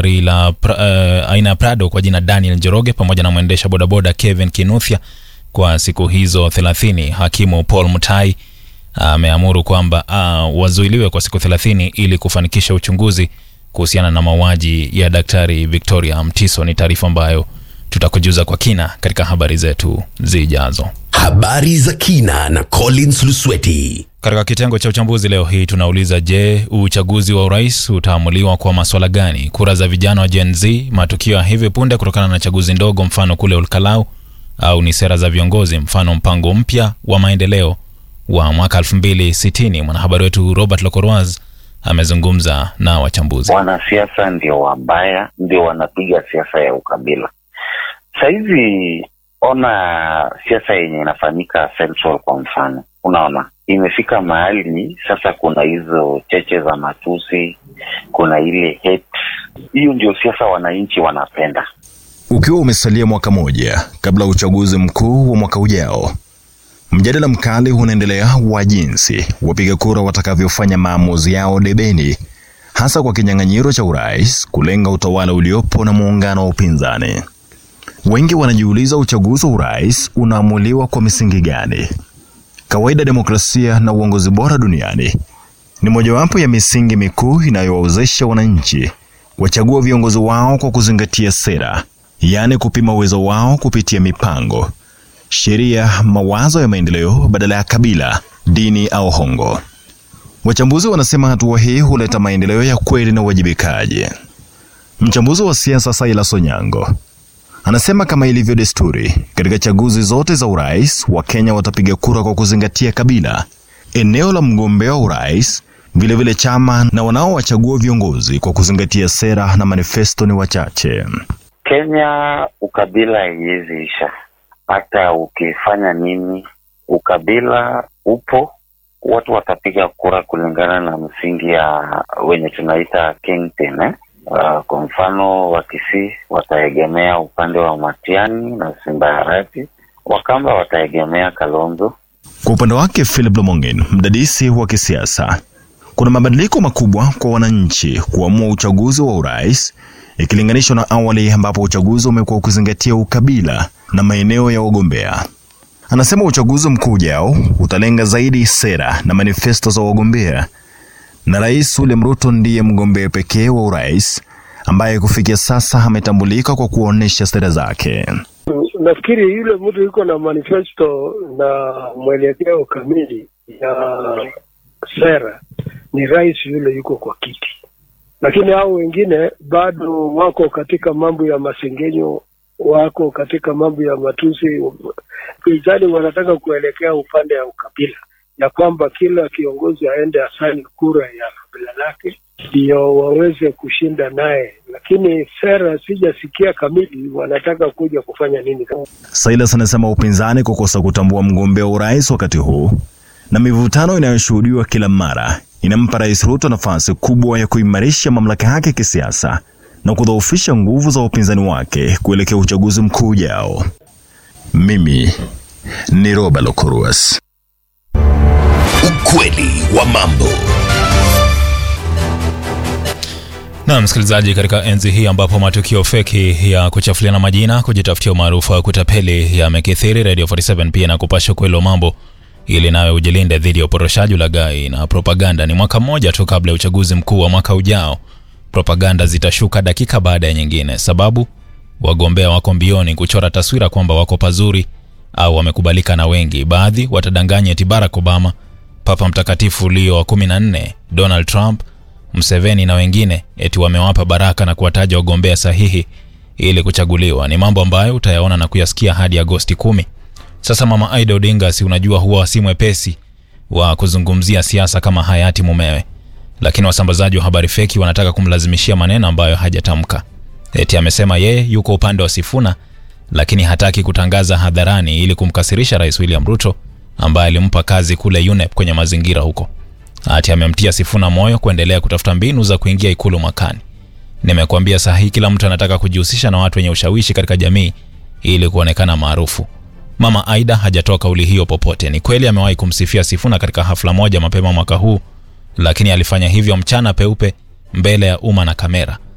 gari la pra, uh, aina ya Prado kwa jina Daniel Njoroge pamoja na mwendesha bodaboda Kevin Kinuthia kwa siku hizo 30. Hakimu Paul Mutai ameamuru kwamba uh, wazuiliwe kwa siku 30 ili kufanikisha uchunguzi kuhusiana na mauaji ya Daktari Victoria Mtiso. Ni taarifa ambayo tutakujuza kwa kina katika habari zetu zijazo. Habari za kina na Collins Lusweti. Katika kitengo cha uchambuzi leo hii tunauliza, je, uchaguzi wa urais utaamuliwa kwa maswala gani? Kura za vijana wa Gen Z, matukio ya hivi punde kutokana na chaguzi ndogo, mfano kule Olkalau, au ni sera za viongozi, mfano mpango mpya wa maendeleo wa mwaka 2060? Mwanahabari wetu Robert Lokoroaz amezungumza na wachambuzi. Wanasiasa ndio wabaya, ndio wanapiga siasa ya ukabila. Sahizi ona siasa yenye inafanyika Central kwa mfano, unaona imefika mahali sasa, kuna hizo cheche za matusi, kuna ile hate. Hiyo ndio siasa wananchi wanapenda. Ukiwa umesalia mwaka moja kabla ya uchaguzi mkuu wa mwaka ujao, mjadala mkali unaendelea wa jinsi wapiga kura watakavyofanya maamuzi yao debeni, hasa kwa kinyang'anyiro cha urais kulenga utawala uliopo na muungano wa upinzani. Wengi wanajiuliza uchaguzi wa urais unaamuliwa kwa misingi gani? Kawaida, demokrasia na uongozi bora duniani ni mojawapo ya misingi mikuu inayowawezesha wananchi wachagua viongozi wao kwa kuzingatia sera, yaani kupima uwezo wao kupitia mipango, sheria, mawazo ya maendeleo badala ya kabila, dini au hongo. Wachambuzi wanasema hatua hii huleta maendeleo ya kweli na uwajibikaji. Mchambuzi wa siasa Silas Onyango anasema kama ilivyo desturi katika chaguzi zote za urais, Wakenya watapiga kura kwa kuzingatia kabila, eneo la mgombea wa urais, vilevile chama, na wanaowachagua viongozi kwa kuzingatia sera na manifesto ni wachache. Kenya ukabila haiwezi isha, hata ukifanya nini, ukabila upo. Watu watapiga kura kulingana na msingi ya wenye tunaita kingpin, eh? Uh, kwa mfano Wakisii wataegemea upande wa Matiani na Simbayarati, Wakamba wataegemea Kalonzo. Kwa upande wake Philip Lomongin, mdadisi wa kisiasa, kuna mabadiliko makubwa kwa wananchi kuamua uchaguzi wa urais ikilinganishwa na awali ambapo uchaguzi umekuwa ukizingatia ukabila na maeneo ya wagombea. Anasema uchaguzi mkuu ujao utalenga zaidi sera na manifesto za wagombea na Rais William Ruto ndiye mgombea pekee wa urais ambaye kufikia sasa ametambulika kwa kuonyesha sera zake. Nafikiri yule mtu yuko na manifesto na mwelekeo kamili ya sera ni rais yule yuko kwa kiti, lakini hao wengine bado wako katika mambo ya masengenyo, wako katika mambo ya matusi. Pinzani wanataka kuelekea upande ya ukabila ya kwamba kila kiongozi aende asali kura ya kabila lake ndio waweze kushinda naye, lakini sera sijasikia kamili wanataka kuja kufanya nini. Silas anasema upinzani kukosa kutambua mgombea wa urais wakati huu na mivutano inayoshuhudiwa kila mara inampa Rais Ruto nafasi kubwa ya kuimarisha mamlaka yake kisiasa na kudhoofisha nguvu za upinzani wake kuelekea uchaguzi mkuu ujao. Mimi ni Roba Lokoruas. Ukweli wa mambo. Na msikilizaji, katika enzi hii ambapo matukio feki ya kuchafuliana majina, kujitafutia umaarufu wa kutapeli yamekithiri, Radio 47 pia na kupasha ukweli wa mambo ili nawe ujilinde dhidi ya uporoshaji, ulaghai na propaganda. Ni mwaka mmoja tu kabla ya uchaguzi mkuu wa mwaka ujao, propaganda zitashuka dakika baada ya nyingine. Sababu wagombea wako mbioni kuchora taswira kwamba wako pazuri au wamekubalika na wengi. Baadhi watadanganya eti Barack Obama, Papa Mtakatifu Leo wa 14, Donald Trump, Mseveni na wengine eti wamewapa baraka na kuwataja wagombea sahihi ili kuchaguliwa. Ni mambo ambayo utayaona na kuyasikia hadi Agosti kumi. Sasa Mama Aida Odinga, si unajua huwa si mwepesi wa kuzungumzia siasa kama hayati mumewe, lakini wasambazaji wa habari feki wanataka kumlazimishia maneno ambayo hajatamka. Eti amesema yeye yuko upande wa Sifuna, lakini hataki kutangaza hadharani ili kumkasirisha Rais William Ruto ambaye alimpa kazi kule UNEP kwenye mazingira huko. Ati amemtia Sifuna moyo kuendelea kutafuta mbinu za kuingia ikulu mwakani. Nimekuambia saa hii kila mtu anataka kujihusisha na watu wenye ushawishi katika jamii ili kuonekana maarufu. Mama Aida hajatoa kauli hiyo popote. Ni kweli amewahi kumsifia Sifuna katika hafla moja mapema mwaka huu, lakini alifanya hivyo mchana peupe mbele ya umma na kamera.